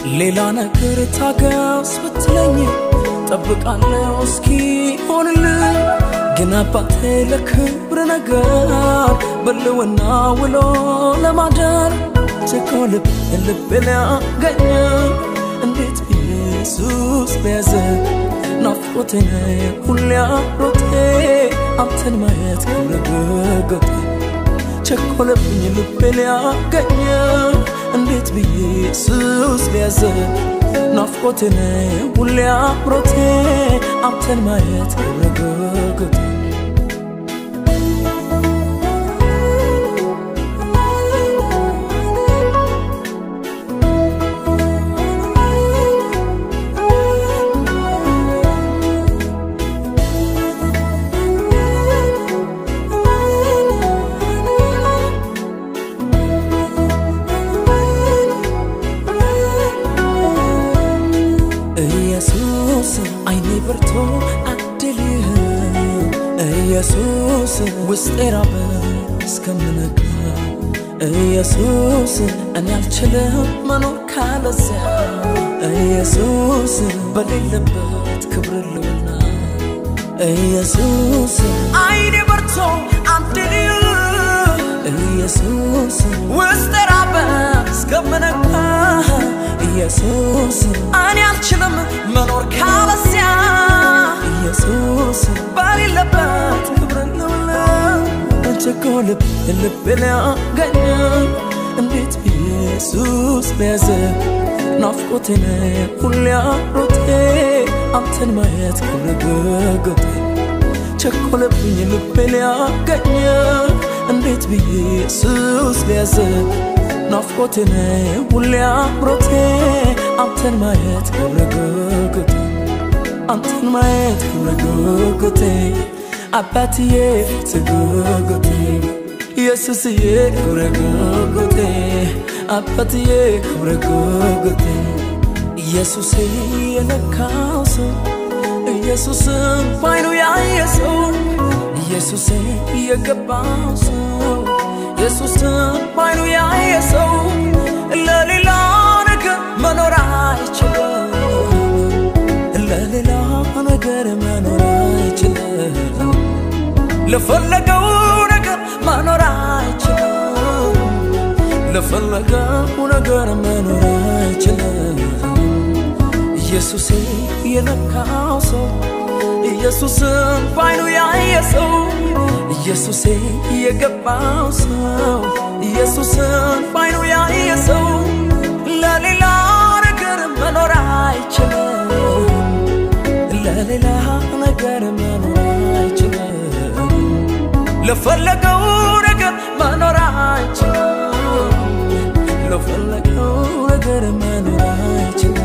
ሌላ ነገር ታገስ ብትለኝ ጠብቃለሁ እስኪ ሆንልኝ ግን አባቴ ለክብር ነገር በልውና ውሎ ለማደር ቸኮ ልብ ልብ ሊያገኘ እንዴት ኢየሱስ በያዘ ናፍቆቴ ሁሌ አሮቴ አንተን ማየት ክብረ ቸኮለብኝ ልቤ ሊያገኘ እንዴት ብዬ ኢየሱስ ሊያዘ ናፍቆቴ ሁሌ አምሮቴ አንተን ማየት ክብረ ኢየሱስ አይኔ በርቶ አድልህ ኢየሱስ ውስጤ ራበ እስከምነጋ ኢየሱስ እኔ አልችልም መኖር ካለዚያ ኢየሱስ በሌለበት ክብር ልውና ኢየሱስ አይኔ በርቶ አድልህ ኢየሱስ ውስጤ ራበ እስከምነጋ ኢየሱስ እኔ አልችልም መኖር ካለዚያ ኢየሱስ በሌለበት ክብር ልውለ ቸኮ ልብ ልብ ሊያገኘ እንዴት ኢየሱስ በያዘ ናፍቆቴ ሁሌ አሮቴ አንተን ማየት ክብር ጉጉቴ ቸኮለብኝ ልቤ ሊያገኘ እንዴት ብዬ ኢየሱስ በያዘ ናፍቆቴ ሁሌ አምሮቴ አንተን ማየት ክብረ ጉጉቴ አንተን ማየት ክብረ ጉጉቴ አባትዬ ትጉጉቴ ኢየሱስዬ ክብረ ጉጉቴ አባትዬ ክብረ ጉጉቴ ኢየሱሴ የነካው ሰው ኢየሱስን ባይኑ ያየ ሰው ኢየሱሴ የገባው ሰው ኢየሱስን ባይኑ ያየ ሰው ለሌላ ነገር መኖር አይችልም። ለሌላ ነገር መኖር አይችልም። ለፈለገው ነገር መኖር አይችልም። ለፈለገው ነገር መኖር አይችልም። ኢየሱስ የነካው ሰው ኢየሱስን ባይኑ ያየ ሰው ኢየሱሴ የገባው ሰው ኢየሱስን ባይኑ ያየ ሰው ለሌላ ነገር መኖር አይችልም። ለሌላ ነገር መኖር አይችልም። ለፈለገው ነገር መኖር አይችልም። ለፈለገው ነገር መኖር አይችልም።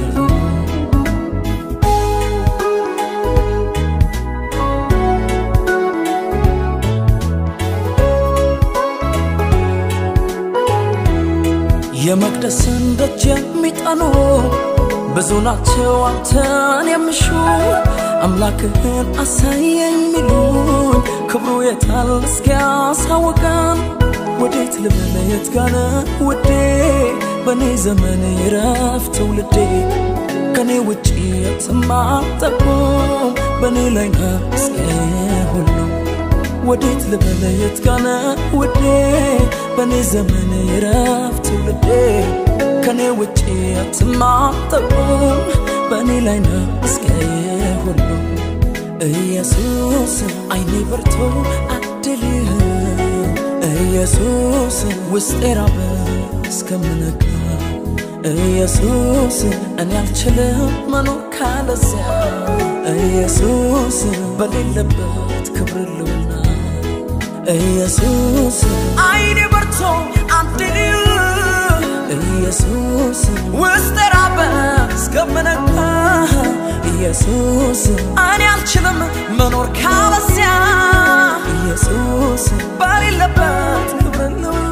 የመቅደስን ደጅ የሚጠኑ ብዙ ናቸው አንተን የሚሹ አምላክህን አሳየኝ ሚሉን ክብሩ የታል እስኪያሳውቀን ወዴት ልበለ የት ጋነ ውዴ በእኔ ዘመን ይረፍ ትውልዴ ከኔ ውጭ የትም አትጠቁም በእኔ ላይ ነው እስከ ሁሉ ወዴት ልበለ የት ጋነ ውዴ በእኔ ዘመን ይረፍ ትውልዴ ከኔ ውጭ አትማጠቁም በእኔ ላይ ነው እስከ ሁሉ ኢየሱስ አይኔ በርቶ አድልህ ኢየሱስ ውስጤ ራበ እስከምነጋ ኢየሱስ እኔ አልችልም መኖር ካለዚያ ኢየሱስ በሌለበት ክብር ልውና ኢየሱስ አይኔ በርቶ አድልህ ኢየሱስ ውስጥ ራበ እስከምነጋ ኢየሱስ እኔ አልችልም መኖር ካለዚያ ኢየሱስ በሌለበት ክብር ልውለ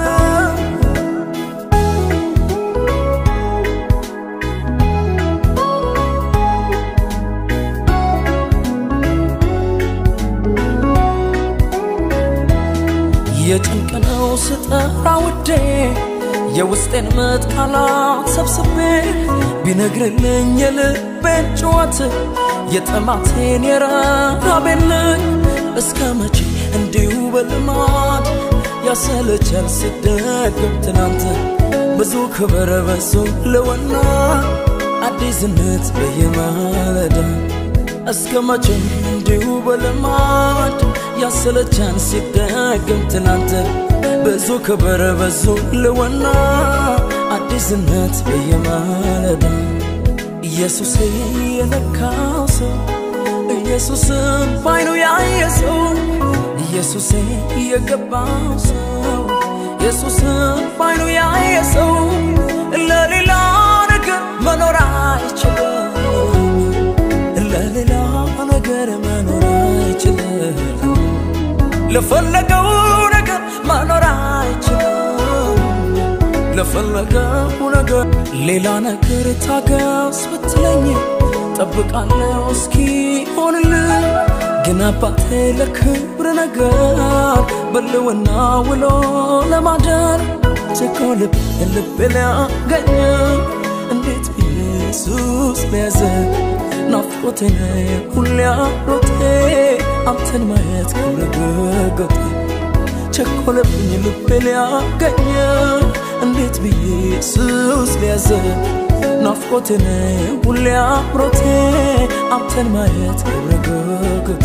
የጭንቅ ነው ስጠራ ውዴ የውስጤን ምጥ ቃላት ሰብስቤ ቢነግርልኝ የልቤን ጩኸት የጥማቴን የረሃቤን ልክ እስከ መቼ እንዲሁ በልማድ ያሰለቻል ስደግም ትናንት ብዙ ክብር በሱ ልወና አዲስነት በየማለዳ እስከ መቼም እንዲሁ በልማድ ያሰለቻን ሲደግም ትናንት ብዙ ክብር በዙ ልወና አዲስነት በየማለዳ ኢየሱስ የነካው ሰው ኢየሱስን ባይኑ ያየ ሰው ኢየሱስ የገባው ሰው ኢየሱስን ባይኑ ያየ ሰው ለሌላ ነገር መኖር አይችልም ለሌላ ነገር መኖር አይችልም ለፈለገው ነገር መኖር አይችልም ለፈለገው ነገር ሌላ ነገር ታገስ ብትለኝ ጠብቃለሁ እስኪ ሆንልኝ ግን አባቴ ለክብር ነገር በልውና ውሎ ለማደር ቸኮ ልብ ልብ ሊያገኝ እንዴት ኢየሱስ ሊያዘ ናፍቆቴ ሁሌ አሮቴ አንተን ማየት ክብረ ቸኮለብኝ ልቤ ሊያገኝ እንዴት ብዬ ኢየሱስ ሊያዘ ናፍቆቴ ሁሌ አምሮቴ አንተን ማየት ክብረ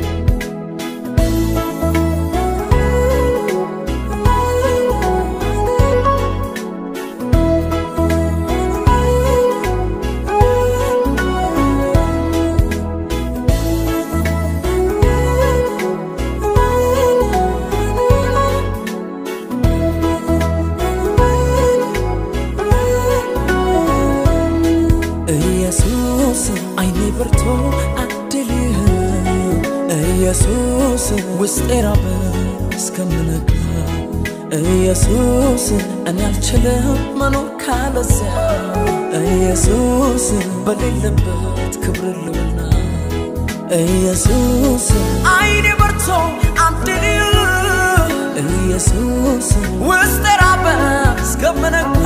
ኢየሱስ አይኔ በርቶ አድልህ ኢየሱስ ውስጤ ራበ እስከምነጋ ኢየሱስ እኔ አልችልም መኖር ካለዚያ ኢየሱስ በሌለበት ክብር ልውና ኢየሱስ አይኔ በርቶ አድልህ ኢየሱስ ውስጤ ራበ እስከምነጋ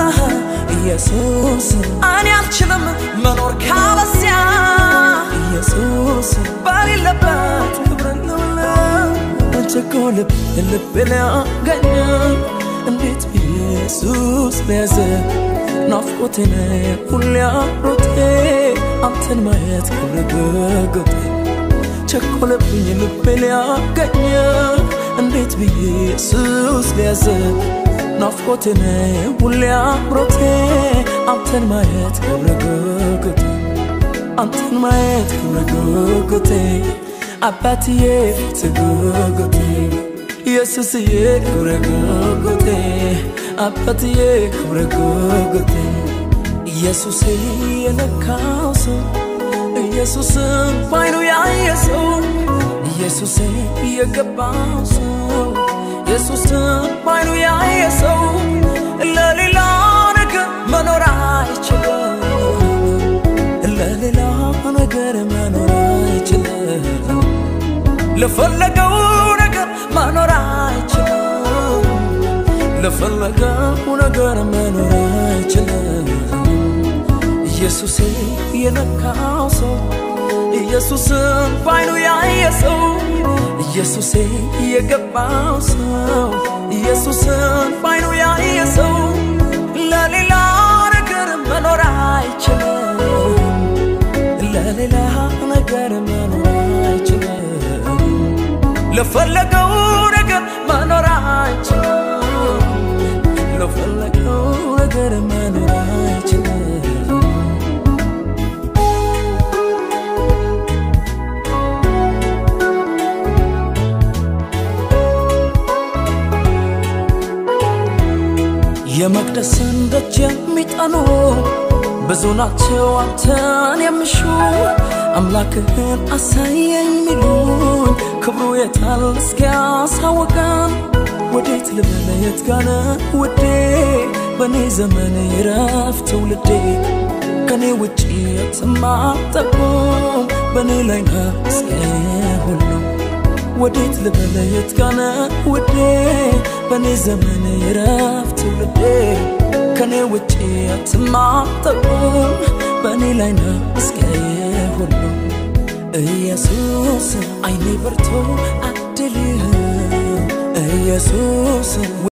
ኢየሱስ እኔ አልችልም መኖር ካለዚያ ኢየሱስ በሌለበት ክብር ልውለ ቸኮ ልብ ልብ ሊያገኝ እንዴት ኢየሱስ ሊያዘ ናፍቆቴ ሁሌ አምሮቴ አንተን ማየት ክብር ጉጉቴ ቸኮለብኝ ልቤ ሊያገኝ እንዴት ብዬ ኢየሱስ ሊያዘ ናፍቆቴ ሁሌ አምሮቴ አንተን ማየት ክብረ ጉጉቴ አንተን ማየት ክብረ ጉጉቴ አባትዬ ፊት ጉጉቴ ኢየሱስዬ ክብረ ጉጉቴ አባትዬ ክብረ ጉጉቴ ኢየሱሴ የነካው ሰው ኢየሱስን ባይኑ ያየ ሰው ኢየሱሴ የገባው ሰው ኢየሱስን ባይኑ ያየ ሰው ለሌላ ነገር መኖር አይችልም ለሌላ ነገር መኖር አይችልም ለፈለገው ነገር መኖር አይችልም ለፈለገው ነገር መኖር አይችልም ኢየሱሴ የነካው ሰው ኢየሱስን ባይኑ ያየ ሰው ኢየሱሴ የገባው ሰው ኢየሱስን ባይኑ ያየ ሰው ለሌላ ነገር መኖር አይችልም ለሌላ ነገር መኖር አይችልም ለፈለገው ነገር መኖር አይችልም ለፈለገው ነገር መኖር አይችልም የመቅደስን ደጅ የሚጠኑ ብዙ ናቸው አንተን የሚሹ አምላክህን አሳየኝ ሚሉኝ ክብሩ የታል እስኪያሳወቀን ወዴት ልበለ የት ጋነ ውዴ በእኔ ዘመን ይረፍ ትውልዴ ከኔ ውጭ የትም አትጠቁም በእኔ ላይ ነው እስከ ሁሉ ወዴት ልበለ የት ጋነ ውዴ በእኔ ዘመን ይረፍ ትውልዴ ከኔ ውጭ አትማጠቁም በእኔ ላይ ነው እስከየ ሁሉ ኢየሱስ አይኔ በርቶ አድልህ ኢየሱስ